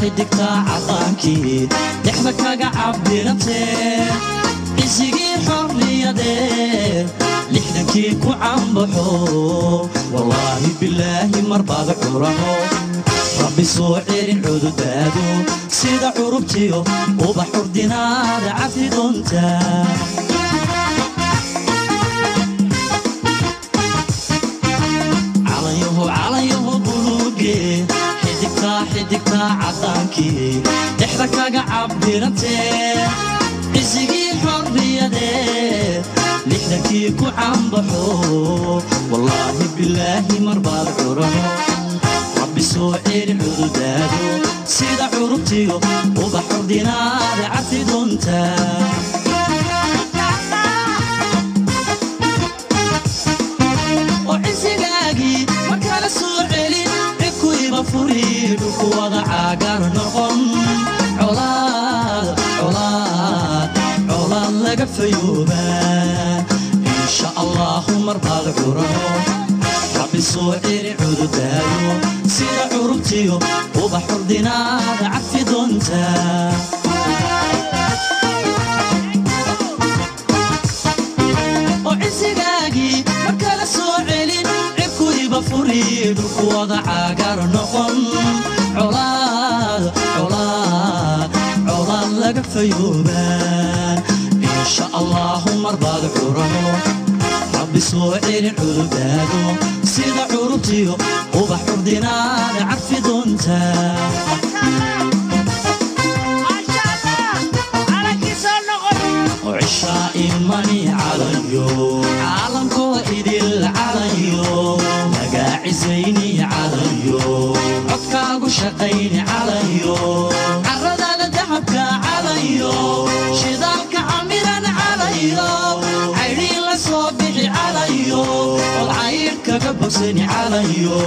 xidigtaa cadaankii dhexda kaga cabdirantee cisigii xorriyadee lixdankii ku cambaxo wallaahi bilaahi marbaad curaho rabbi soo celin cududaadu sida curubtiyo ubax urdinaada cafi doontaa calanyaho calanyaho buluuge xidigtaa xidigtaa cadaankii dhexda kaga cabdirantee cisigii xorriyadee lixdankii ku cambaxo wallaahi bilaahi marbaad curaho rabbi soo celin cududaado sida curubtiyo ubax urdinaada cafi doontaa oo cisigaagii ma kala soo celin cikuiba furi dhulku wada caagar noqon colaad colaad colaad laga fayoobaa insha allahu marbaad curaho rabbi soo celi cududaayo sida curubtiyo ubax urdinaada cafi doontaa oo cisigaagii ma kala soo celin cibkuiba furi dhulku wada caagar noqon colaad colaad colaad laga fayoobaa insha allahu marbaad curaho rabbi soo celin cududaado sida curubtiyo ubax urdinaada carfi doontaa oo cishaa imani calayo caalamkoo idil calayo magaacisayni calayo codkaagu shaqayni calayo carradaada dahabka calayo shidaalka camiran calayo caydhiin la soo bixi calayo od caydh kaga bogsani calayo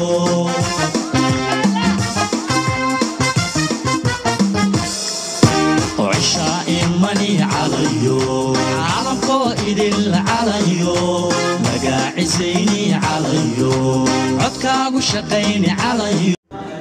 oo cishaa imani calayo caalamkoo idil calayo magaacisayni calayo codkaagu shaqayni calayo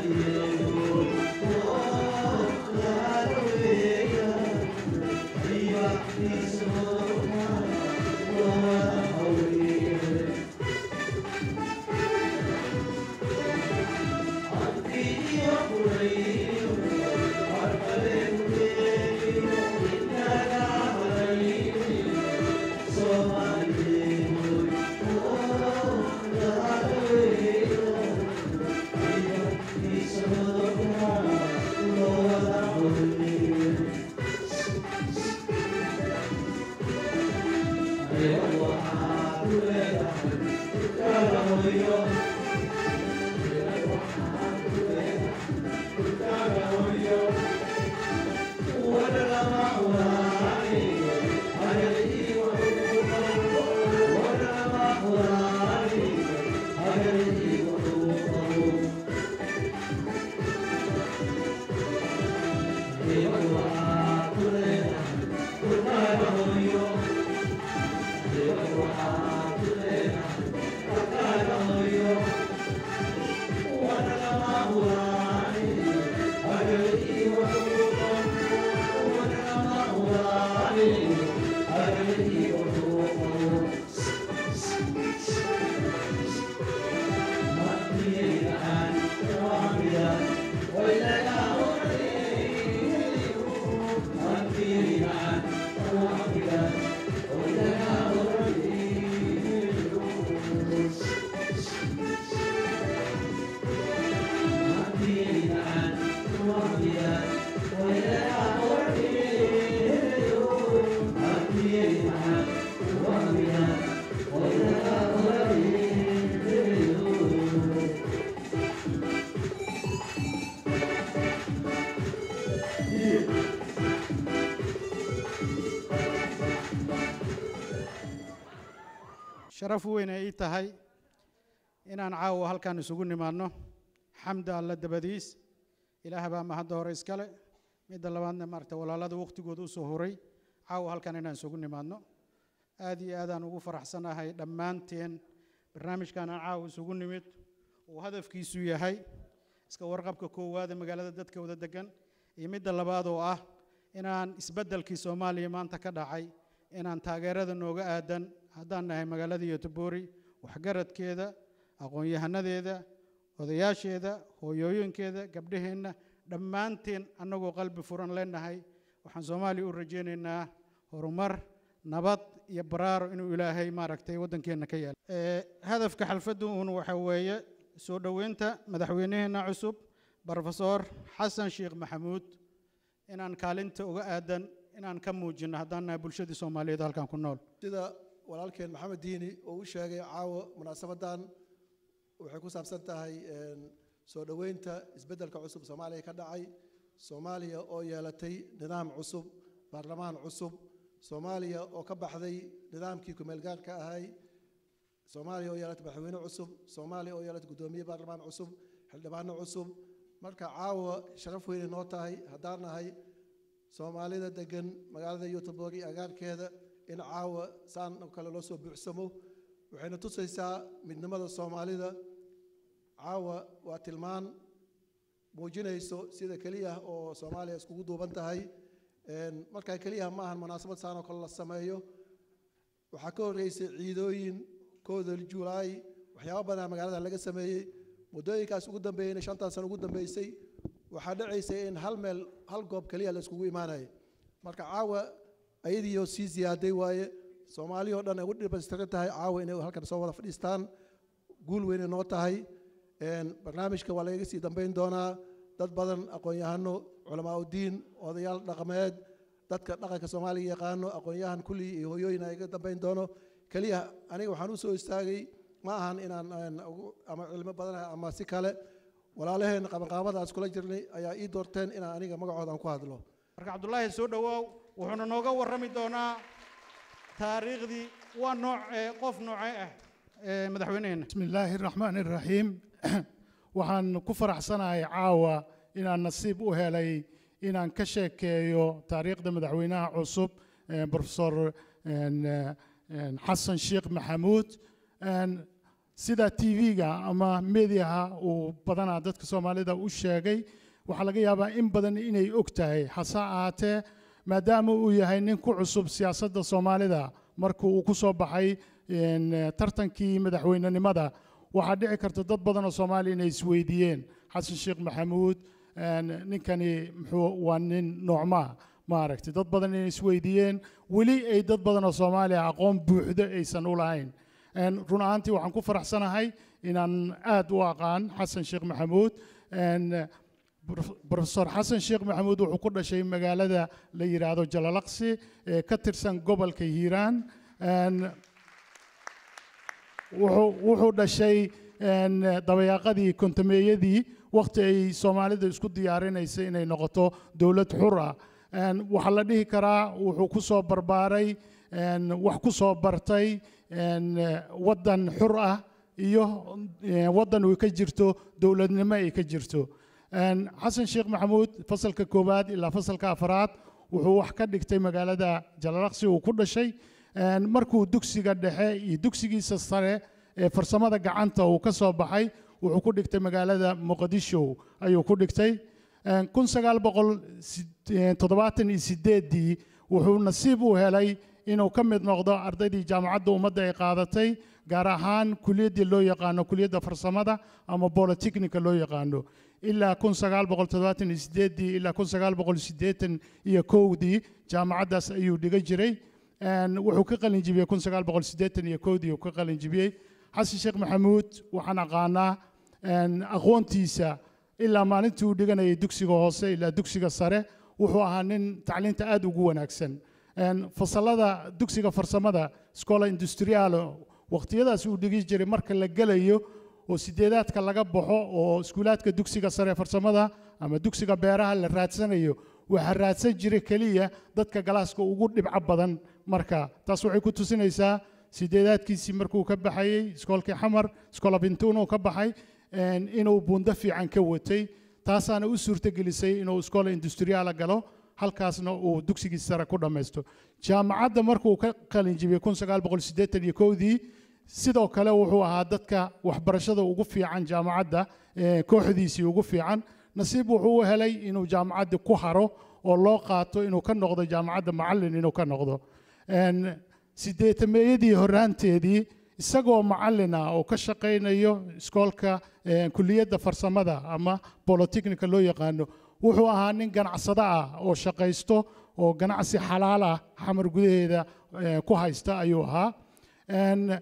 sharaf weyn ay ii tahay inaan caawa halkan isugu nimaadno xamda alla dabadiis ilaah baa mahadda hore iskale midda labaadna maaragta walaalada wakhtigooda u soo horay caawa halkan inaan isugu nimaadno aad iyo aadaan ugu faraxsanahay dhammaanteen barnaamijkan aan caawa isugu nimid uu hadafkiisu yahay iska warqabka koowaada magaalada dadka wada degan iyo midda labaad oo ah inaan isbeddelkii soomaaliya maanta ka dhacay inaan taageerada nooga aadan haddaan nahay magaalada yotoboori waxgaradkeeda aqoon-yahanadeeda odayaasheeda hooyooyinkeeda gabdhaheenna dhammaanteen annagoo qalbi furan leenahay waxaan soomaaliya u rajaynaynaa horumar nabad iyo baraaro inuu ilaahay maaragtay waddankeenna ka yaalo hadafka xalfaddu uun waxa weeye soo dhoweynta madaxweynaheenna cusub brofesor xasan sheekh maxamuud inaan kaalinta uga aadan inaan ka muujinno haddaan nahay bulshadii soomaaliyeed halkan ku nool sida walaalkeen maxamed diini oo u sheegay caawa munaasabadan waxay ku saabsan tahay soo dhoweynta isbeddelka cusub soomaaliya ka dhacay soomaaliya oo yeelatay nidaam cusub baarlamaan cusub soomaaliya oo ka baxday nidaamkii kumeelgaarka ahay soomaaliya oo yeelatay madaxweyne cusub soomaaliya oo yeelatay guddoomiye baarlamaan cusub xildhibaano cusub marka caawa sharaf weynay noo tahay haddaan nahay soomaalida degan magaalada youtubog iyo agaarkeeda in caawa saan oo kale loo soo buuxsamo waxayna tusaysaa midnimada soomaalida caawa waa tilmaan muujinayso sida keliya oo soomaaliya iskugu duuban tahay markaa keliya ma ahan munaasabad saan oo kale la sameeyo waxaa ka horreysay ciidooyin kooda julaay waxyaaba badan magaalada laga sameeyey muddooyinkaas ugu dambeeyeyna shantan sano ugu dambeysay waxaa dhacaysay in hal meel hal goob keliya la iskugu imaanayo marka caawa ayadiioo sii ziyaaday waaye soomaaliya oo dhan ay u dhibaystiran tahay caawa inay halkan soo wada fadhiistaan guul weynay noo tahay barnaamijka waa lagaga sii dambeyn doonaa dad badan aqoon-yahano culamaa udiin odayaal dhaqameed dadka dhaqanka soomaaliga yaqaano aqoon-yahan kulli iyo hoyooyin ayaga dambeyn doono keliya aniga waxaan u soo istaagay ma ahan inaan ama cilmo badan ama si kale walaalaheen qabanqaabadaas kula jirnay ayaa ii doorteen inaan aniga magacoodan ku hadlo marka cabdullaahi soo dhowaaw wuxuuna nooga warrami doonaa taariikhdii waa nooc qof noocee ah madaxweyneheenna بسم الله الرحمن الرحيم waxaan ku faraxsanahay caawa inaan nasiib u helay inaan ka sheekeeyo taariikhda madaxweynaha cusub profesor xasan sheekh maxamuud sida tv-ga ama mediaha uu badanaa dadka soomaalida u sheegay waxaa laga yaabaa in badan inay og tahay hase ahaatee maadaama uu yahay nin ku cusub siyaasadda soomaalida markuu uu ku soo baxay tartankii madaxweynenimada waxaa dhici karta dad badan oo soomaaliya inay isweydiiyeen xasan sheekh maxamuud ninkani muxuu waa nin noocmaa maaragtay dad badan inay isweydiiyeen weli ay dad badan oo soomaaliya aqoon buuxdo aysan u lahayn run ahaantii waxaan ku faraxsanahay inaan aad u aqaan xasan sheekh maxamuud profesor xasan sheekh maxamuud wuxuu ku dhashay magaalada la yidhaahdo jalalaqsi ee ka tirsan gobolka hiiraan wuxuu dhashay dabayaaqadii kontameeyadii wakhti ay soomaalida isku diyaarinaysay inay noqoto dowlad xur ah waxaa la dhihi karaa wuxuu ku soo barbaaray wax ku soo bartay waddan xur ah iyo waddan uu ka jirto dowladnimo ay ka jirto xasan sheekh maxamuud fasalka koowaad ilaa fasalka afraad wuxuu wax ka dhigtay magaalada jalalaqsi uu ku dhashay markuu dugsiga dhexe iyo dugsigiisa sare ee farsamada gacanta uu ka soo baxay wuxuu ku dhigtay magaalada muqdisho ayuu ku dhigtay kun sagaal boqol toddobaatan iyo sideeddii wuxuu nasiib u helay inuu ka mid noqdo ardaydii jaamacadda ummadda ay qaadatay gaar ahaan kuliyaddii loo yaqaano kuliyadda farsamada ama bolotechnica loo yaqaano ilaa kun sagaal boqol toddobaatan iyo sideeddii ilaa kun sagaal boqol siddeetan iyo kowdii jaamacaddaas ayuu dhiga jiray wuxuu ka qalin jibiyey kun sagaal boqol siddeetan iyo kowdii uu ka qalin jibiyey xasan sheekh maxamuud waxaan aqaanaa aqoontiisa ilaa maalintii uu dhiganayay dugsiga hoose ilaa dugsiga sare wuxuu ahaa nin tacliinta aad ugu wanaagsan fasalada dugsiga farsamada scola industrialo waqtiyadaas uu dhigi jiray marka la gelayo oo sideedaadka laga baxo oo iskuulaadka dugsiga sare farsamada ama dugsiga beeraha la raadsanayo waxaa raadsan jiray keliya dadka galaaska ugu dhibco badan marka taas waxay ku tusinaysaa sideedaadkiisii markuu ka baxayey iskoolkii xamar iskoola bintuun uu ka baxay inuu buundo fiican ka watay taasaana u suurtagelisay inuu iskoola industriyaala galo halkaasna uu dugsigii sare ku dhammaysto jaamacadda markuu ka qalin jibiyey kun sagaal boqol siddeetan iyo kowdii sidoo kale wuxuu ahaa dadka waxbarashada ugu fiican jaamacadda kooxdiisii ugu fiican nasiib wuxuu u helay inuu jaamacaddii ku haro oo loo qaato inuu ka noqdo jaamacadda macallin inuu ka noqdo Een, sideetameeyadii horraanteedii isagoo macallin ah oo ka shaqaynayo iskoolka een, kulliyadda farsamada ama bolotechnica loo yaqaano wuxuu ahaa nin ganacsado ah oo shaqaysto oo ganacsi xalaal ah xamar gudaheeda eh, ku haysta ayuu ahaa Een,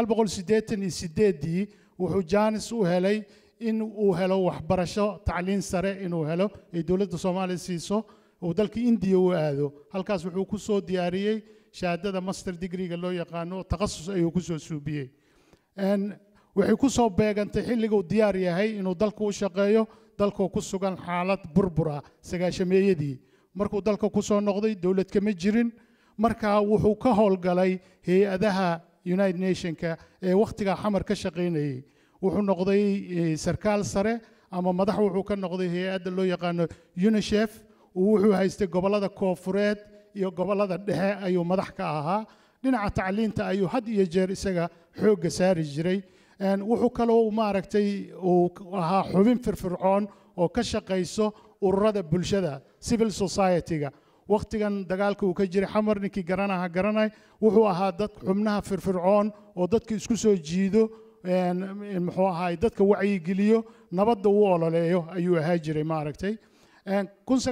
1988 wuxuu jaanis u helay in uu helo waxbarasho tacliin sare inuu helo ay dowladda soomaaliya siiso uu dalka indiya u aado halkaas wuxuu ku soo diyaariyey shahaadada master degreega loo yaqaano takhasus ayuu ku soo suubiyey Een, waxay ku soo beegantay xilliga uu diyaar yahay inuu dalka u shaqeeyo dalkoo ku sugan xaalad burbura sagaashameeyadii markuu dalka ku soo noqday dowlad kama jirin markaa wuxuu ka howlgalay hay-adaha united nationka ee wakhtigaa xamar ka shaqaynayay wuxuu noqday eh, sarkaal sare ama madax wuxuu ka noqday hay-adda loo yaqaano unicef uu wuxuu haystay gobollada koofureed iyo gobollada dhexe ayuu madax ka ahaa dhinaca tacliinta ayuu had iyo jeer isaga xoogga saari jiray Een, wuxuu kaloo maaragtay uu k- ahaa xubin firfircoon oo ka shaqayso ururada bulshada civil society-ga wakhtigan dagaalka uu ka jiray xamar ninkii garanaha garanay wuxuu ahaa dad xubnaha firfircoon oo dadka isku soo jiido een, m- muxuu ahaay dadka wacyigeliyo nabadda u ololeeyo ayuu ahaa jiray maaragtay Een,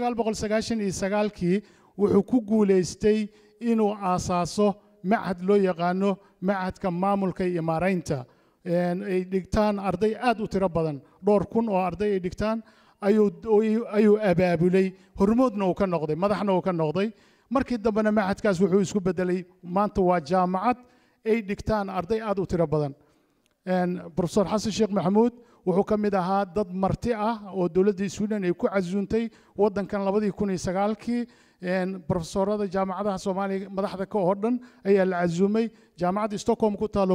1999kii wuxuu ku guulaystay inuu aasaaso machad loo yaqaano machadka maamulka iyo maaraynta Een, ay dhigtaan arday aad u tiro badan dhowr kun oo arday ay dhigtaan ayuu ayuu abaabulay hormoodna uu ka noqday madaxna uu ka noqday markii dambena machadkaas wuxuu isku bedelay maanta waa jaamacad ay dhigtaan arday aad u tiro badan Een, professor xasan sheekh maxamuud wuxuu ka mid ahaa dad marti ah oo dowladda sweden ay ku casuuntay waddankan labadii kun iyo sagaalkii Een, professorada jaamacadaha soomaaliya madaxda ka oo dhan ayaa la casuumay jaamacadda stockholm ku taalo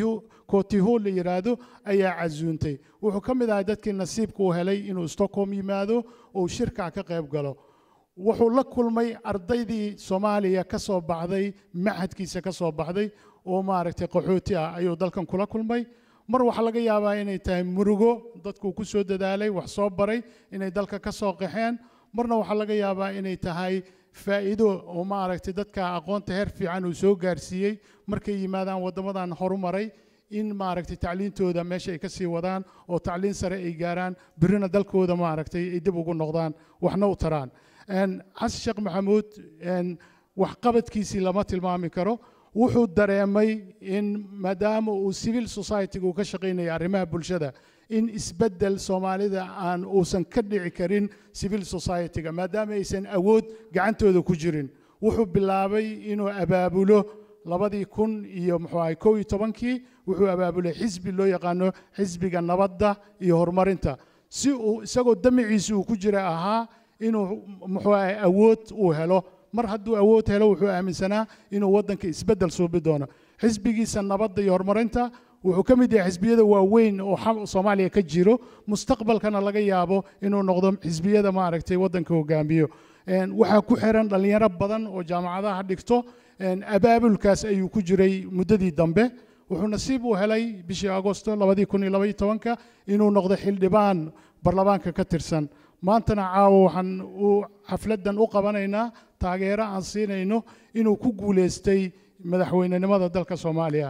cotiho la yiraahdo ayaa casuuntay wuxuu ka mid ahaa dadkii nasiibka uu helay inuu stockholm yimaado oo shirka ka qayb galo wuxuu la kulmay ardaydii soomaaliya ka soo baxday machadkiisa ka soo baxday oo maaragtay qaxooti ah ayuu dalkan kula kulmay mar waxaa laga yaabaa inay tahay murugo dadku ku soo dadaalay wax soo baray inay dalka ka soo qaxeen marna waxaa laga yaabaa inay tahay faa'iido oo maaragtay dadka aqoonta heer fiican uu soo gaarsiiyey markay yimaadaan waddamadan horumaray in maaragtay tacliintooda meesha ay ka sii wadaan oo tacliin sare ay gaaraan birina dalkooda maaragtay ay dib ugu noqdaan waxna u taraan Een, xasan sheekh maxamuud een, waxqabadkiisii lama tilmaami karo wuxuu dareemay in maadaama uu civil society-ga uu ka shaqaynaya arrimaha bulshada in isbeddel soomaalida aan uusan ka dhici karin civil society-ga maadaama aysan awood gacantooda ku jirin wuxuu bilaabay inuu abaabulo labadii kun iyo muxuu ahay kow iyo tobankii wuxuu abaabulay xisbi loo yaqaano xisbiga nabadda iyo horumarinta si uu isagoo damaciisa uu ku jira ahaa inuu muxuu ahay awood uu helo mar hadduu awood helo wuxuu aaminsanaa inuu waddanka isbeddel suubi doono xisbigiisa nabadda iyo horumarinta wuxuu ka mid yahay xisbiyada waaweyn oo xam- soomaaliya ka jiro mustaqbalkana laga yaabo inuu noqdo xisbiyada maaragtay waddanka hogaamiyo Een, waxaa ku xiran dhallinyaro badan oo jaamacadaha dhigto Een, abaabulkaas ayuu ku jiray muddadii dambe wuxuu nasiib u helay bishii agosto labadii kun iyo labaiyo tobanka inuu noqdo xildhibaan baarlamaanka ka tirsan maantana caawa waxaan u xafladdan u qabanaynaa taageero aan siinayno inuu ku guulaystay madaxweynenimada dalka soomaaliya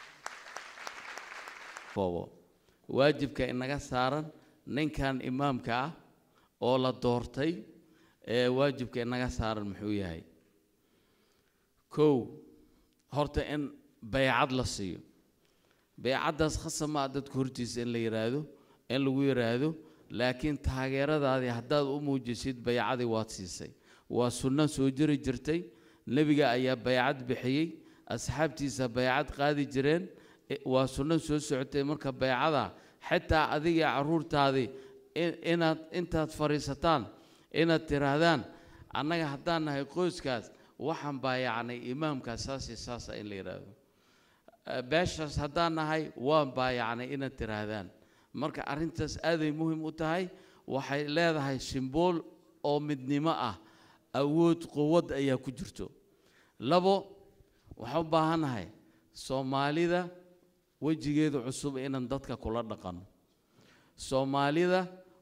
boobo waajibka inaga saaran ninkan imaamka ah oo la doortay ee waajibka inaga saaran muxuu yahay kow horta in baycad la siiyo baycaddaas khasab ma ah dadka hortiisa in la yidhaahdo in lagu yidhaahdo laakiin taageeradaadii haddaad u muujisid baycadii waad siisay waa sunno soo jiri jirtay nebiga ayaa baycad bixiyey asxaabtiisa baycad qaadi jireen i- waa sunno soo socotay marka baycada xitaa adiga carruurtaadii in- inaad intaad fadhiisataan inaad tidhaahdaan annaga haddaan nahay qoyskaas waxaan baayacnay imaamkaas saas iyo saasa in la yidhaahdo Eh, beeshaas haddaan nahay waan baayacnay inaad tidhaahdaan marka arrintaas aaday muhiim u tahay waxay leedahay simbool oo midnimo ah awood quwad ayaa ku jirto labo waxaan u baahannahay soomaalida wejigeeda cusub inaan dadka kula dhaqanno soomaalida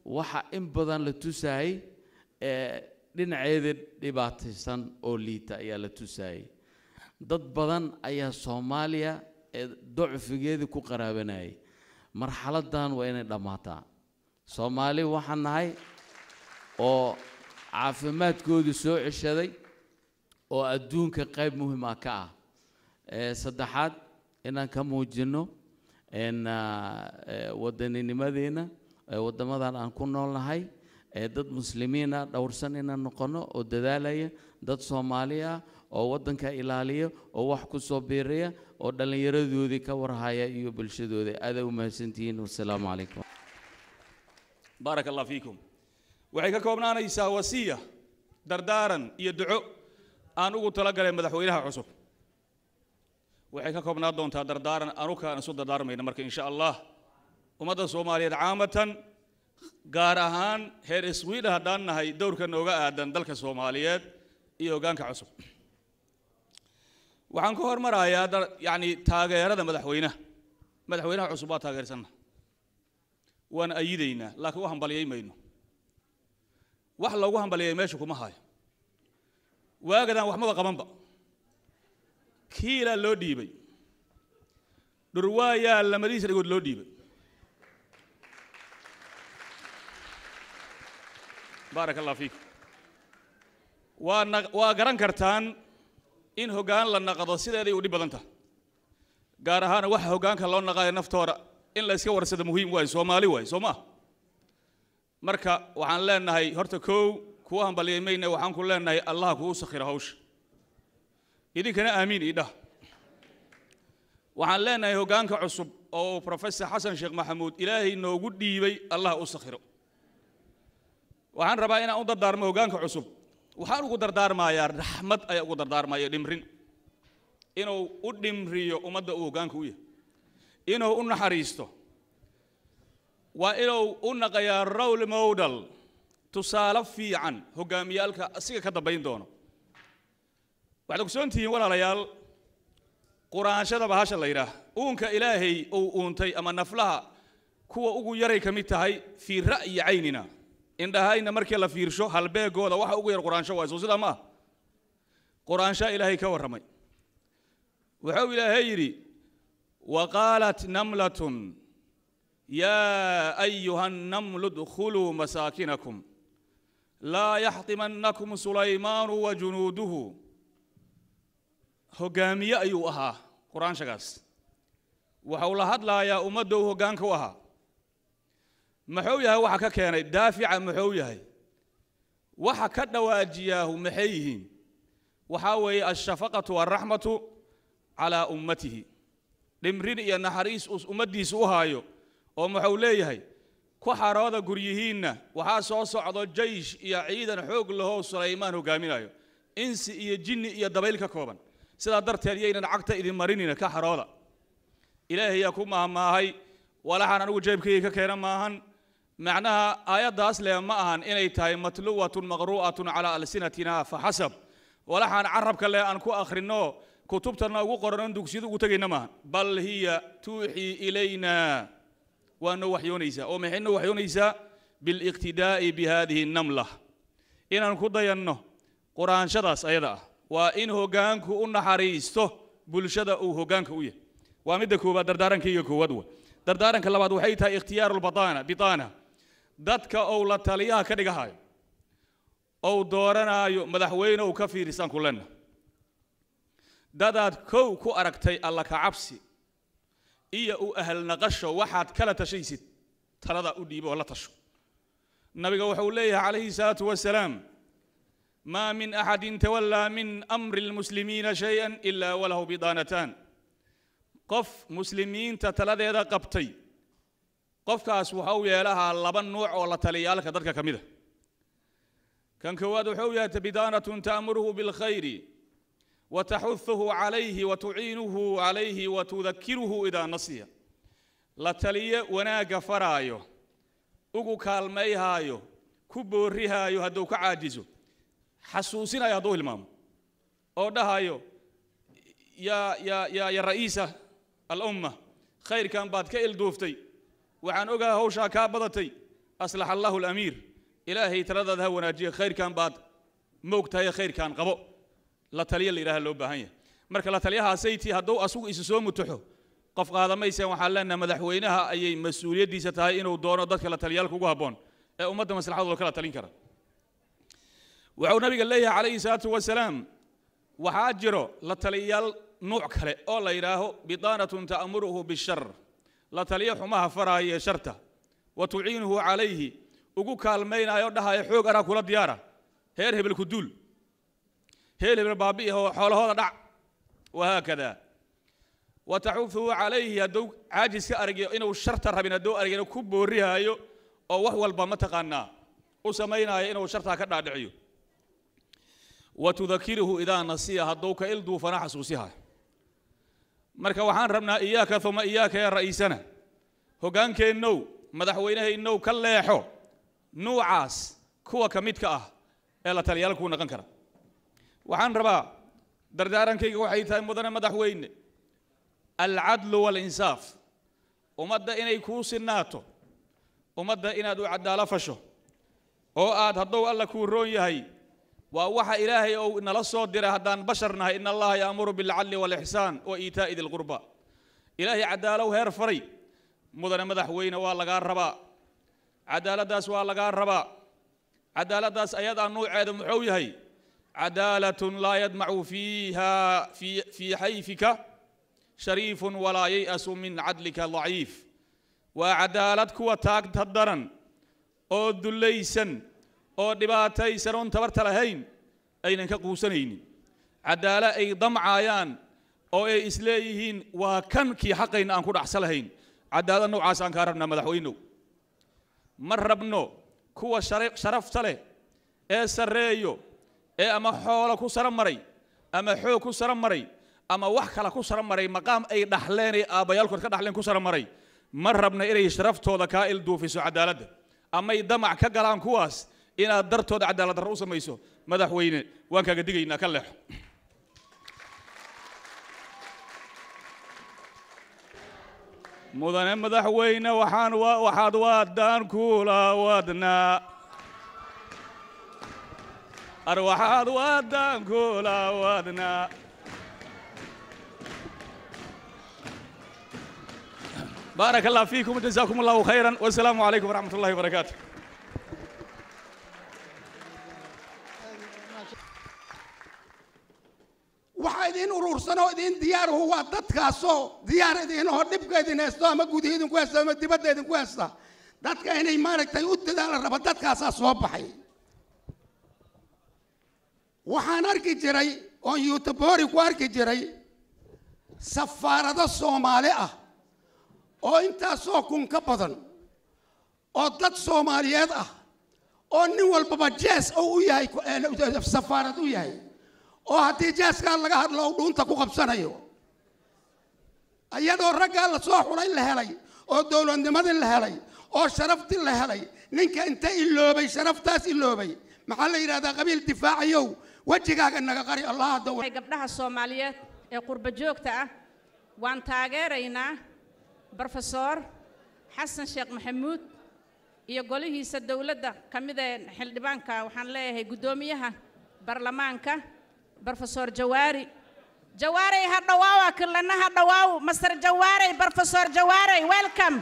waxa in badan la tusayay ee dhinaceeda dhibaataysan oo liita ayaa la tusayay dad badan ayaa soomaaliya ee docfigeedii ku qaraabanayay marxaladdan waa inay dhammaataa soomaali waxaan nahay oo caafimaadkoodii soo ceshaday oo adduunka qayb muhima ka ah ee saddexaad inaan ka muujinno n wadaninnimadeena ee waddamadan aan ku noolnahay ee dad muslimiina dhowrsan inaan noqono oo dadaalaya dad soomaali ah oo waddanka ilaaliya oo wax ku soo biiraya oo dhallinyaradoodii ka warhaya iyo bulshadooda aadaa u mahadsantihiin wasalaamu calaykum baaraka allah fiikum waxay ka koobnaanaysaa wasiya dardaaran iyo duco aan ugu talagalay madaxweynaha cusub waxay ka koobnaan doontaa dardaaran anukaan isu dardaarmayna marka insha allah ummadda soomaaliyeed caamatan gaar ahaan heer iswiidha haddaan nahay dowrka nooga aadan dalka soomaaliyeed iyo hoggaanka cusub waxaan ka hormarayaa dar- yacni taageerada madaxweynaha madaxweynaha cusub waa taageersanna waan ayidaynaa laakiin u hambaliyay mayno wax loogu hambaliyay meesha kuma hayo waagadan waxmaba qabanba kiilaa loo dhiibay dhurwaayaa lamadiisa dhigood loo dhiibay baaraka allah fiikum waa na- waa garan kartaan in hoggaan la naqdo sideeday u dhib badan tahay gaar ahaan waxa hoggaanka loo naqayo naftooda in la iska warsado muhiim waayo soomaali waayo soo maa marka waxaan leenahay horta kow kuwa hambaliyay mayne waxaan ku leenahay allah kuu sakhira hawsha idinkana aamiin idhah waxaan leenahay hoggaanka cusub oo professor xasan sheekh maxamuud ilaahay noogu dhiibay allah u sakhiro waxaan rabaa inaan u dardaarmo hoggaanka cusub waxaan ugu dardaarmayaa raxmad ayaa ugu dardaarmaya dhimrin inuu u dhimriyo ummadda uu hoggaanka u yahay inuu u naxariisto waa inuu u naqayaa role model tusaale fiican hoggaamiyaalka asiga ka dambayn doono waxaad ogsoon tihiin walaalayaal quraanshada bahasha la yidhaah uunka ilaahay uu uuntay ama naflaha kuwa ugu yaray ka mid tahay fii ra'yi caynina indhahayna markii la fiirsho halbeegooda waxa ugu yar quraansho waa soo sidaa ma ah quraanshaa ilaahay ka warramay wuxuu ilaahay yidhi وقالت نملة يا أيها النمل ادخلوا مساكنكم لا يحطمنكم سليمان وجنوده هجامية أيها قرآن شغاس وحول هدلا يا أمده هجانك وها محويها وحكا كان دافع محويها وحكا دواجياه محيهين وحاوي الشفقة والرحمة على أمته dhimrin iyo naxariis uu ummaddiisa u haayo oo muxuu leeyahay ku xarooda guryihiinna waxaa soo socdo jaysh iyo ciidan xoog lahoo sulaymaan hogaaminayo insi iyo jinni iyo dabayl ka kooban sidaa darteed yaynan cagta idin marinina ka xarooda ilaahay yaa ku maahmaahay walaxaan anigu jeebkayga ka keena maahan macnaha aayaddaas leh ma ahan inay tahay matluwatun maqru'atun calaa alsinatina faxasab walaxaan carabka leh aan ku akhrinno kutubtana ugu qoran dugsiyada ugu tegayna maaha bal hiya tuuxii ilayna waa noo waxyoonaysaa oo maxay noo waxyoonaysaa biliqtidaa'i bihadihi namla inaan ku dayanno quraanshadaas ayada ah waa in hoggaanku u naxariisto bulshada uu hoggaanka u yahay waa midda koowaad dardaarankayga koowaad wa dardaaranka labaad waxay tahay ikhtiyaaru lbataana bitaana dadka ou la taliyaha ka dhigahayo ou dooranaayo madaxweyne uu ka fiirisaan ku lenna dadaad kow ku aragtay alla ka cabsi iyo u ahal naqasho waxaad kala tashaysid talada u dhiibo oo la tasho nabiga wuxuu leeyahay calayhi salaatu wasalaam maa min axadin tawallaa min amri lmuslimiina shay-an ilaa walahu bidaanataan qof muslimiinta taladeeda qabtay qofkaas waxau yeelahaa laba nuuc oo la taliyaalka dadka ka mid a kan koowaad wuxuu yahay bidaanatun ta'muruhu bilkhayri وتحثه عليه وتعينه عليه وتذكره إذا نسي لا تلي وناق فرايو ugu kaalmayhaayo ku boorihaayo hadduu ka caajizo xasuusinayo hadduu hilmaamo oo dhahayo yaa yaa yaa ya ra'iisa alumma khayrkan baad ka ilduuftay waxaan ogahay hawshaa kaa badatay aslaxa allahu alamiir ilaahay taladaada ha wanaajiya khayrkan baad moog tahay khayrkan qabo la taliya la yidhaha loo baahan yahay marka la taliyahaasaytii hadduu asugu isu soo mutuxo qof qaadamayseen waxaan leenahay madaxweynaha ayay mas-uuliyaddiisa tahay inuu doono dadka la taliyaalka ugu habboon ee ummadda maslaxadooda kala talin kara wuxuu nabiga leeyahay calayhi salaatu wasalaam waxaa jiro la taliyayaal nuuc kale oo la yidhaaho bidaanatun ta'muruhu bishar la taliya xumaha faraaya ee sharta wa tuciinuhu calayhi ugu kaalmaynayo dhahaya xoog araa kula diyaara heer hebel ku duul heer hebel baabi'i oo xoolahooda dhac wahaakada wa taxuufuhu calayhi hadduu caajis ka argiyo inuu sharta rabin hadduu argina ku boorihaayo oo wax walba mataqaanaa u samaynaayo inuu shartaa ka dhaadhiciyo wa tudakiruhu idaa nasiya hadduu ka ilduufana xasuusiha marka waxaan rabnaa iyaaka uma iyaaka ya ra'iisana hoggaankeennow madaxweynahaynow ka leexo nuucaas kuwa ka midka ah ee la taliyaal kuu naqon kara waxaan rabaa dardaarankayga waxay tahay mudane madaxweyne alcadlu waalinsaaf ummadda inay kuu sinaato ummadda inaad u caddaalo fasho oo aad hadduu alla kuu roon yahay waa waxa ilaahay ou nala soo diray haddaan bashar nahay in allaha yaamuru bilcadli waalixsaan wa iitaa'i dilqurba ilaahay caddaalow heer faray mudane madaxweyne waa lagaa rabaa cadaaladdaas waa lagaa rabaa cadaaladdaas ayadaa nuuceeda muxuu yahay cadaalatun laa yadmacu fiiha fii xayfika shariifun walaa yay'asu min cadlika daciif waa cadaalad kuwa taagta daran oo dullaysan oo dhibaataysan oon tabarta lahayn aynan ka quusanaynin caddaalo ay damcaayaan oo ay isleeyihiin waa kan kii xaqayna aan ku dhacsa lahayn cadaalad noocaas aan kaa rabnaa madaxweynow ma rabno kuwa sharafta leh ee sarreeyo ee ama xoolo ku sara maray ama xoog ku sara maray ama wax kale ku sara maray maqaam ay dhaxleen ee aabbayaalkood ka dhaxleen ku sara maray ma rabna inay sharaftooda kaa ilduufiso cadaaladda amay damac ka galaan kuwaas inaad dartooda cadaalad darro u samayso madaxweyne waan kaaga digaynaa ka leexo mudane madaxweyne waxaan waxaad waadaan kula wadnaa ar waxaad waadaan kula wadnaa بارك الله فيكم وجزاكم الله خيرا والسلام عليكم ورحمة الله وبركاته waxaa idiin urursanoo idiin diyaaruhu waa dadkaasoo diyaar idiinahoo dhibka idin haysto ama gudihi idinku haysta ama dibadda idinku haysta dadka inay maaragtay u dadaala raba dadkaasaa soo baxay waxaan arki jiray oon yuutubori ku arki jiray safaarado soomaali ah oo intaasoo kun ka badan oo dad soomaaliyeed ah oo nin walbaba jees oo u yahay safaarad u yahay oo haddii jeeskaa laga hadlo u dhuunta ku qabsanayo iyadoo raggaa la soo xulay la helay oo dowladnimadii la helay oo sharaftii la helay ninka inta iloobay sharaftaas iloobay maxaa la yidhahdaa qabiil difaacayow wejigaaga naga qari allah daw gabdhaha soomaaliyeed ee qurba joogta ah waan taageeraynaa brofesor xasan sheekh maxamuud iyo golihiisa dowladda ka mid ee xildhibaanka waxaan leeyahay guddoomiyaha baarlamaanka brofesor jawaari jawaarey ha dhawaawa kilana ha dhawaaw master jawaarey brofesor jawaarey welcome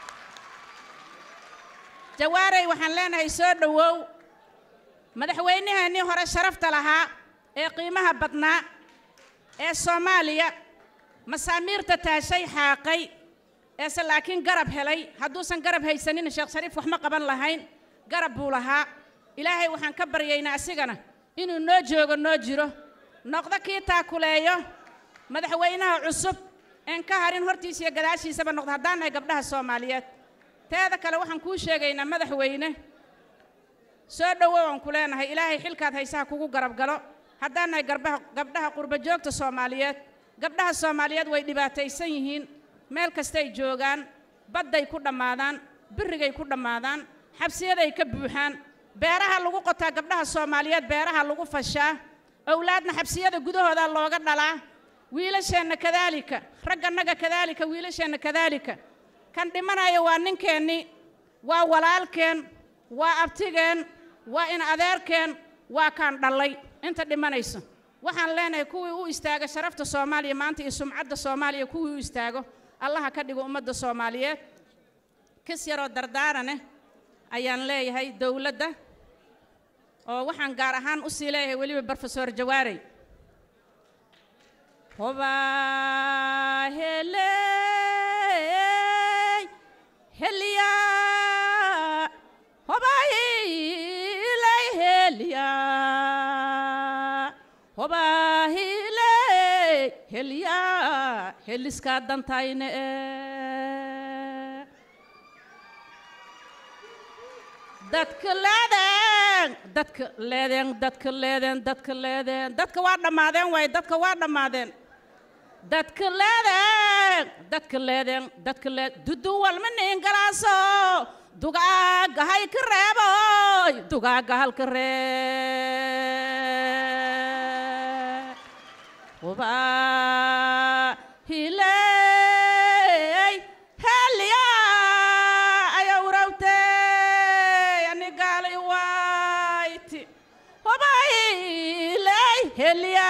jawaarey waxaan leenahay soo dhowow madaxweynaheenii hore sharafta lahaa ee qiimaha badnaa ee soomaaliya masaamiirta taashay xaaqay eese laakiin garab helay hadduusan garab haysanin sheekh shariif wax ma qaban lahayn garab buu lahaa ilaahay waxaan ka baryaynaa asigana inuu noo joogo noo jiro noqdo kii taakuleeyo madaxweynaha cusub een ka harin hortiisa iyo gadaashiisaba noqdo haddaan nahay gabdhaha soomaaliyeed teeda kale waxaan kuu sheegaynaa madaxweyne soo dhowow aan ku leenahay ilaahay xilkaad haysaha kugu garab galo haddaan nahay garbaha gabdhaha qurba joogta soomaaliyeed gabdhaha soomaaliyeed way dhibaataysan yihiin meel kastay joogaan badday ku dhammaadaan birrigay ku dhammaadaan xabsiyaday ka buuxaan beeraha lagu qotaa gabdhaha soomaaliyeed beeraha lagu fashaa owlaadna xabsiyada gudahooda looga dhalaa wiilasheenna kadaalika raggannaga kadaalika wiilasheenna kadaalika kan dhimanaya waa ninkeennii waa walaalkeen waa abtigeen waa in adeerkeen waa kaan dhallay inta dhimanaysa waxaan leenahay kuwii u istaaga sharafta soomaaliya maanta iyo sumcadda soomaaliya kuwii u istaago allaha ka dhigo ummadda soomaaliyeed kis yaroo dardaaraneh ayaan leeyahay dowladda oo waxaan gaar ahaan u sii leeyahay weliba brofesor jawaarey hobaa heley heliya hobaa hiley heliya hobaa hiley heliya heliskaa dantayne dadka leedeen dadka leedeen dadka leedeen dadka leedeen dadka waa dhammaadeen waaye dadka waa dhammaadeen dadka leedeen dadka leedeen dadka leed dudu walma niin galaaso dugaaga hay ka reeboy dugaaga halka ree hubaa hiley heliya ayawrawtey anigaala iwayti hubailey heliya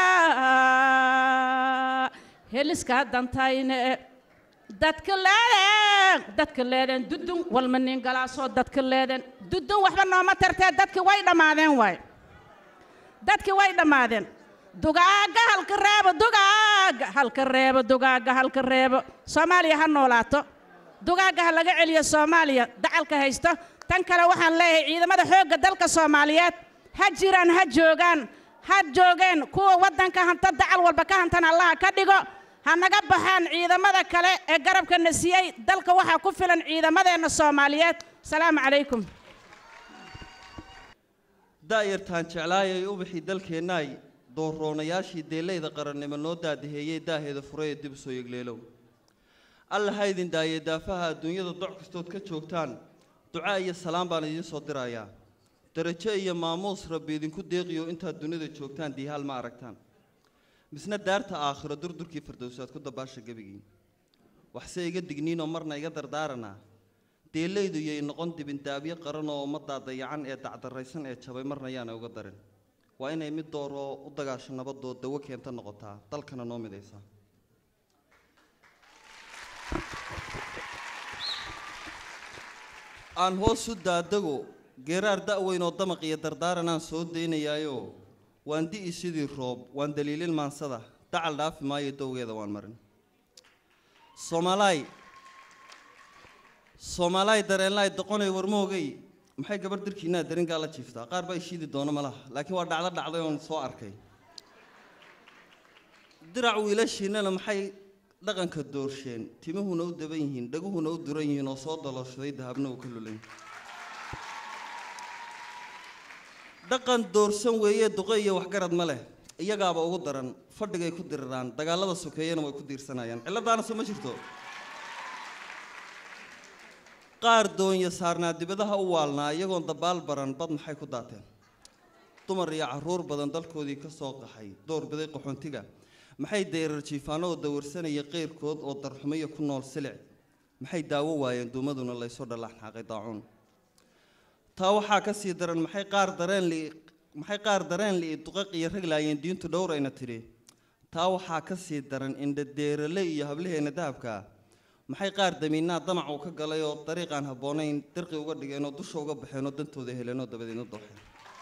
heliskaa dantayne dadka leedeen dadka leedeen dudun walma nin galaasoo dadka leedeen dudun waxba nooma tartee dadki way dhammaadeen waay dadki way dhammaadeen dugaaga halka reebo dugaaga halka reebo dugaaga halka reebo soomaaliya ha noolaato dugaaga ha laga celiyo soomaaliya dacalka haysto tan kale waxaan leeyahay ciidamada xoogga dalka soomaaliyeed ha jiraan ha joogaan ha joogeen kuwa waddanka hanta dacal walba ka hantana allaha ka dhigo ha naga baxaan ciidamada kale ee garabkana siiyey dalka waxaa ku filan ciidamadeenna soomaaliyeed salaamu calaykum daa'yartaan jeclaayay ubaxii dalkeennaay doorroonayaashii deellayda qarannimo noo daadaheeyey daaheeda furay ee dib u soo yegleelow alla ha idin daayee daafaha adduunyada doc kastood ka joogtaan ducaa iyo salaam baan idiin soo dirayaa darajo iyo maamuus rabbi idinku deeqiyo intaad dunida joogtaan diihaal ma aragtaan misna daarta aakhiro durdurkii fardowsaad ku dabaasha gebigii waxse iga digniinoo marna iga dardaaranaa deellaydu yay noqon dibindaabyo qaran oo ummaddaa dayacan ee dacdarraysan ee jabay marna yaana uga darin waa inay mid dooroo u dagaasho nabadoo dawo keenta noqotaa dalkana noo midaysaa aan hoos u daadago geeraar da'weyn oo damaq iyo dardaaranaan soo daynayaayo waan di'i sidii roob waan daliilin maansada dacal dhaafi maayo dowgeeda waan marin soomaalaay soomaalaay dareenlaay doqonay warmoogay maxay gabarh dirkiinaa daringaa la jiiftaa qaar baa ishiidi doono malaha laakiin waa dhacdo dhacday oon soo arkay dirac wiilashiinnana maxay dhaqanka doorsheen timuhuna u daban yihiin dhaguhuna u duran yihiin oo soo dalooshaday dahabna uu ka lulan dhaqan doorsan weeye duqe iyo waxgarad ma leh iyagaaba ugu daran fadhigay ku diriraan dagaalada sokeeyana way ku diirsanayaan cilladaana soo ma jirto qaar doonya saarnaa dibadaha u waalnaa iyagoon dabaal baran bad maxay ku daateen dumar iyo carruur badan dalkoodii ka soo qaxay doorbiday qaxoontiga maxay dayrar jiifaano oo dawarsanaya qeyrkood oo darxumayo ku nool silic maxay daawo waayeen duumaduna laysoo dhalaxnaaqay daacuun taa waxaa ka sii daran maxay qaar dareen li maxay qaar dareen li duqaq iyo rag laayeen diintu dhowrayna tidhi taa waxaa ka sii daran indhadeerale iyo hablaheena dahabka maxay qaar damiinaa damac uu ka galay oo dariiqaan habboonayn dirqi uga dhigeen oo dusha uga baxeen oo dantooda heleen oo dabadeedna dooxeen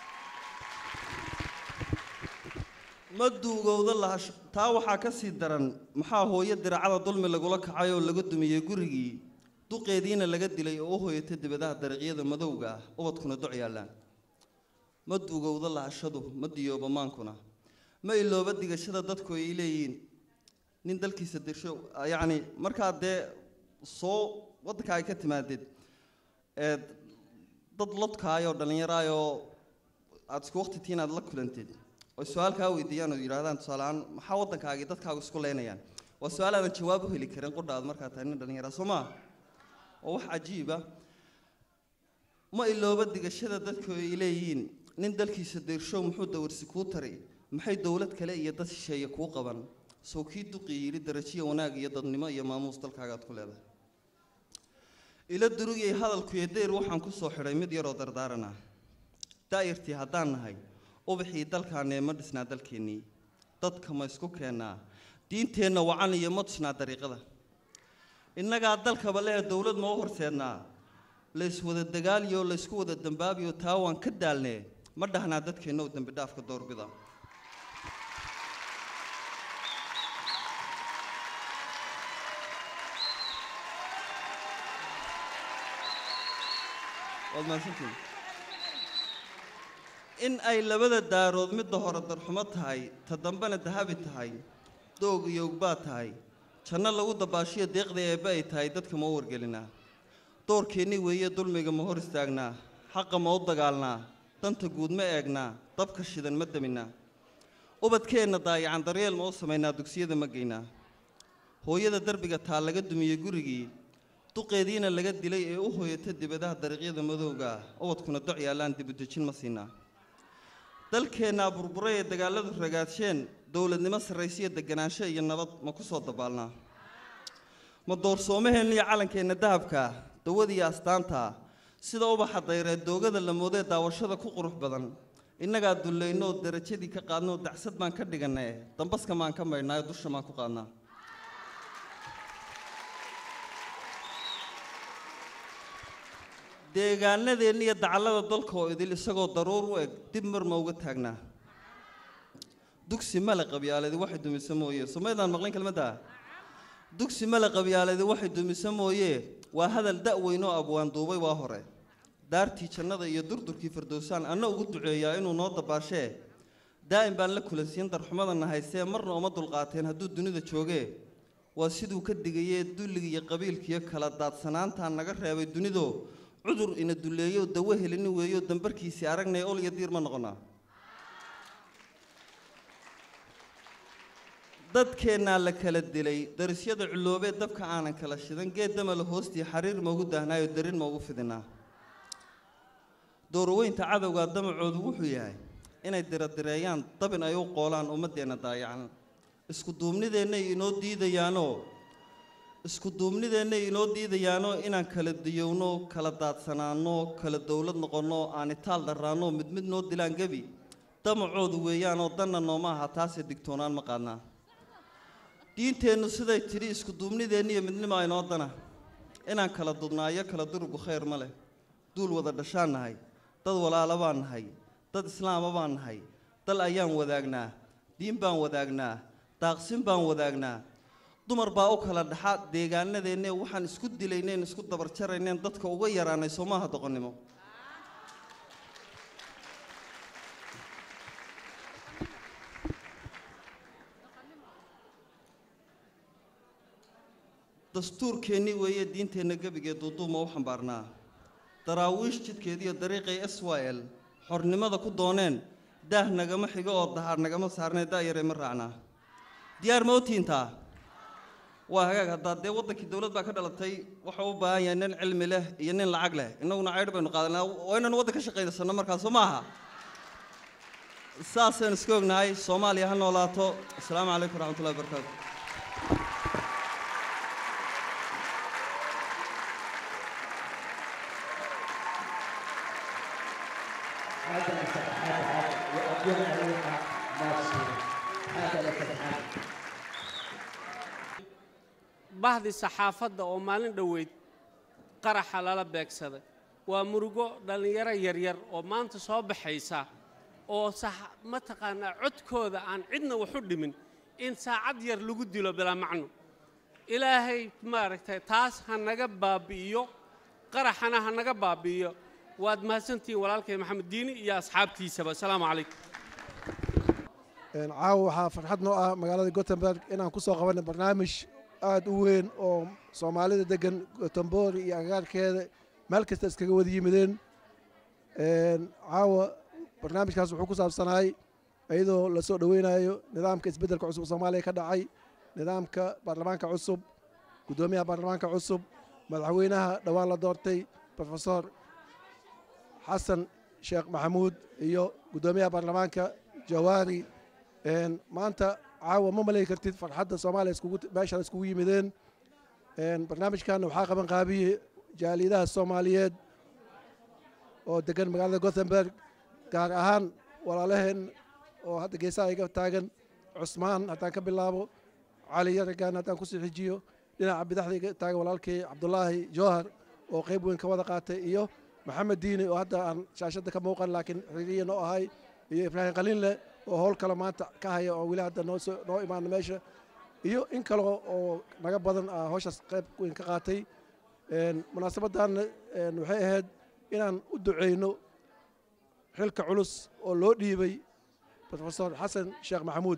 ma duugowda lahash taa waxaa ka sii daran maxaa hooyo diracada dulmi lagula kacay oo laga dumiyey gurigii duqeediina laga dilay oo u hooyatay dibadaha dariiqyada madowga ah ubadkuna doc yaallaan ma duugowda lahashadu ma diyooba maankuna ma ilooba digashada dadku ay leeyihiin nin dalkiisa dirsho yacni markaa dee soo waddanka ay ka timaadeed ee dad lodkaayoo dhallinyaraayoo aada isku waqti tiin aad la kulanteed oo su-aal kaa weydiiyaan oo yidhahdaan tusaaleahaan maxaa waddankaagii dadkaagu isku leynayaan waa su-aal aadan jawaab u heli karin qudha aad markaa tahay nin dhallinyara soo maa oo wax cajiiba ma ilooba digashada dadku ay leeyihiin nin dalkiisa dirshow muxuu dawarsi kuu taray maxay dowlad kale iyo dad shisheeye kuu qaban sow kii duqii yidhi darajiya wanaag iyo dadnimo iyo maamuus dalkaagaad ku leedahay ila durugiyay hadalkuyo deyr waxaan ku soo xidhay mid yaroo dardaarana daa'irtii haddaan nahay ubaxii dalkaanee ma dhisnaa dalkeennii dadka ma isku keennaa diinteenna wacan iyo ma tusnaa dariiqada innagaa dalkaba lee dowlad ma u horseednaa la iswada dagaaliyo la isku wada dambaabiyo taa waan ka daalnee ma dhahnaa dadkeenna u dembi dhaafka doorbida waad mahadsantihin in ay labada daarood midda hore darxumo tahay ta dambena dahabi tahay doog iyo ogbaa tahay janno lagu dabaashiyo deeqda eebbe ay tahay dadka ma u wargelinaa doorkeennii weeye dulmiga ma hor istaagnaa xaqa ma u dagaalnaa danta guud ma eegnaa dabka shidan ma daminaa ubadkeenna daayacan daryeel ma u samaynaa dugsiyada ma geynaa hooyada derbiga taa laga dumiyey gurigii duqeediina laga dilay ee u hooyata dibadaha dariiqyada madowga ah ubadkuna doc yaallaan dibudejin ma siinaa dalkeennaa burburay ee dagaalladu ragaadsheen dowladnimo sarraysiyo deganaansho iyo nabad ma ku soo dabaalnaa ma doorsoomaheena iyo calankeenna dahabka dawadiiyo astaanta sida ubaxa dayreed doogada la moodee daawashada ku qurux badan innagaa dullayno oo darajadii ka qaadnoo dacsad baan ka dhigannae dambaska maan ka maydhnaayo dusha maan ku qaadnaa deegaanadeenna iyo dacallada dalka oo idil isagoo daruur u eg dib mar ma uga taagnaa dugsi male qabyaaladi waxay dumisa mooye somaydaan maqlin kelmadda dugsi male qabyaaladi waxay dumisa mooye waa hadal da-weyn oo abwaan duubay waa hore daartii jannada iyo durdurkii fardowsaan anna ugu duceeyaa inuu noo dabaashee daa'im baan la kulansiin darxumadana haysee marna uma dulqaateen hadduu dunida joogee waa siduu ka digayee dulliga iyo qabiilkiiyo kala daadsanaantaa naga reebay dunido cudur ina duleeyo dawo helini weeyo dambarkiisii aragnay ol iyo diir ma noqonaa dadkeennaa la kala dilay darisyada culoobee dabka aanan kala shidan geed damala hoostii xariir maugu daahnaayo darin maugu fidinaa dooraweynta cadowgaa damacoodu wuxuu yahay inay diradireeyaan dabin ay u qoolaan ummaddeenna daayacan isku duubnideennay inoo diidayaanoo isku duubnideennay inoo diidayaanoo inaan kala diyowno kala daadsanaanno kala dowlad noqonno aan itaal dharraanno mid mid noo dilaan gebi damacoodu weeyaanoo danna nooma aha taasee digtoonaan ma qaadnaa diinteennu siday tidhi isku duubnideenna iyo midnimo aynoo dana inaan kala dudnaayo kala durugu khayr ma leh duul wada dhashaan nahay dad walaala baan nahay dad islaama baan nahay dal ayaan wadaagnaa diin baan wadaagnaa daaqsin baan wadaagnaa dumar baa u kala dhaxa deegaanadeenne waxaan isku dilayneen isku dabarjarayneen dadka uga yaraanay soo maaha doqonnimo dastuurkeennii weeye diinteenna gebigee duuduuma u xambaarnaa daraawiish jidkeediiyo dariiqay s y l xornimada ku dooneen daah nagama xigo oo dahaar nagama saarnee daayare ma raacnaa diyaar ma otiintaa waa hagaag haddaa dee waddankii dowlad baa ka dhalatay waxau u baahan yahay nin cilmi leh iyo nin lacag leh innaguna caydh baynu qaadanaa waa inaynu waddan ka shaqaynaysanno markaa soo maaha saasaynu iska ognahay soomaaliya ha noolaato asalaamu calaykum waraxmatullahi wabarakaatu bahdi saxaafadda oo maalin dhoweyd qaraxa lala beegsaday waa murugo dhallinyaro yaryar oo maanta soo baxaysa oo mataqaanaa codkooda aan cidna waxu dhimin in saacad yar lagu dilo bilaa macno ilaahay maaragtay taas ha naga baabi'iyo qaraxana ha naga baabi'iyo waad mahadsantihiin walaalkay maxamed diini iyo asxaabtiisaba asalaamu calaykum caawa waxaa farxad noo ah magaalada gothenburg inaan ku soo qabanay barnaamij aad u weyn oo soomaalida degan gothenburg iyo agagaarkeeda meel kasta iskaga wada yimideen caawa barnaamijkaas wuxuu ku saabsanaay iyadoo la soo dhoweynayo nidaamka isbeddelka cusub soomaaliya ka dhacay nidaamka baarlamaanka cusub guddoomiyaha baarlamaanka cusub madaxweynaha dhowaan la doortay profesor xasan sheekh maxamuud iyo guddoomiyaha baarlamaanka jawaari maanta caawa ma malay kartid farxadda soomaaliya iskugu meesha iskugu yimideen barnaamijkan waxaa qaban qaabiyey jaaliyadaha soomaaliyeed oo degan magaalada gothenburg gaar ahaan walaalaheen oo hadda geesaha iga taagan cusmaan haddaan ka bilaabo cali yaragan haddaan kusii xijiyo dhinaca bidaxda iga taagan walaalkii cabdulaahi jowhar oo qayb weyn ka wada qaatay iyo maxamed diini oo hadda aan shaashadda ka muuqan laakiin xiriiriya noo ahay iyo ibraahim khaliinle oo howl kale maanta ka haya oo weli hadda noo soo noo imaana meesha iyo in kale oo naga badan ah howshaas qayb weyn ka qaatay munaasabaddan waxay ahayd inaan u duceyno xilka culus oo loo dhiibay profesor xasan sheekh maxamuud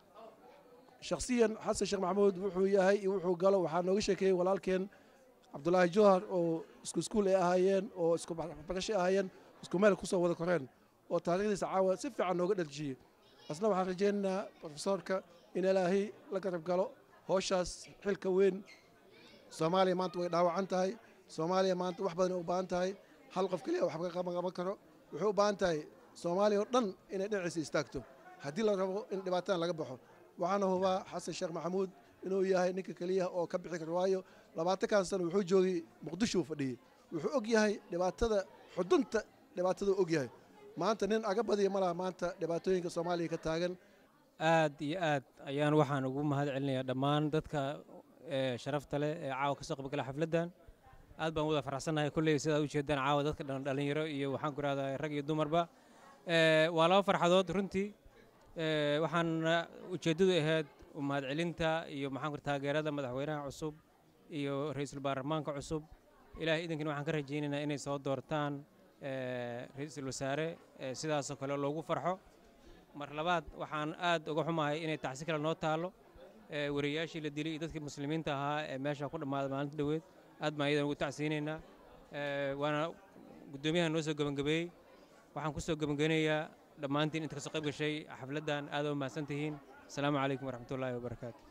shakhsiyan xasan sheekh maxamuud wuxuu yahay iyo wuxuu galo waxaa nooga sheekeeyey walaalkeen cabdulaahi jowhar oo isku iskuul ay ahaayeen oo isku barashay ahaayeen isku meel kusoo wada koreen oo taariikhdiisa caawa si fiican nooga dhaljiye asna waxaan rajaynaynaa profesorka in ilaahay la garab galo howshaas xilka weyn soomaaliya maanta way dhaawacan tahay soomaaliya maanta wax badan ay u baahan tahay hal qof keliya wax ka qaban qaban karo wuxuu u baahan tahay soomaaliya oo dhan inay dhinaciisa istaagto haddii la rabo in dhibaatadan laga baxo waxaana hubaa xasan sheekh maxamuud inuu yahay ninka keliya oo ka bixi karo waayo labaatankan sano wuxuu joogay muqdisho fadhiyey wuxuu og yahay dhibaatada xudunta dhibaataduu og yahay maanta nin aga badiya malaha maanta dhibaatooyinka soomaaliya ka taagan aad iyo aad ayaan waxaan ugu mahad celinayaa dhammaan dadka sharafta leh ee caawa ka soo qaybgala xafladdan aad baan wada faraxsannahay kolley sidaad ujeedaan caawa dadka dhan dhalinyaro iyo waxaan ku rahdaa rag iyo dumarba waa laba farxadood runtii waxaan ujeeddadu ahayd mahad celinta iyo maxaan ku taageerada madaxweynaha cusub iyo ra-iisul baarlamaanka cusub ilaahay idinkana waxaan ka rajaynaynaa inay soo doortaan ra-iisul wasaare sidaasoo kale loogu farxo mar labaad waxaan aad uga xumahay inay tacsi kale noo taallo wariyayaashii la dilay iyo dadkii muslimiinta ahaa ee meesha ku dhammaaday maalinta dhoweed aad baan iyadan ugu tacsiinaynaa waana guddoomiyaha noo soo gebangabeeyey waxaan ku soo gebangeynayaa dhammaantiin inta kasoo qayb gashay xafladdan aad u mahadsan tihiin asalaamu calaykum waraxmatullaahi wabarakaatu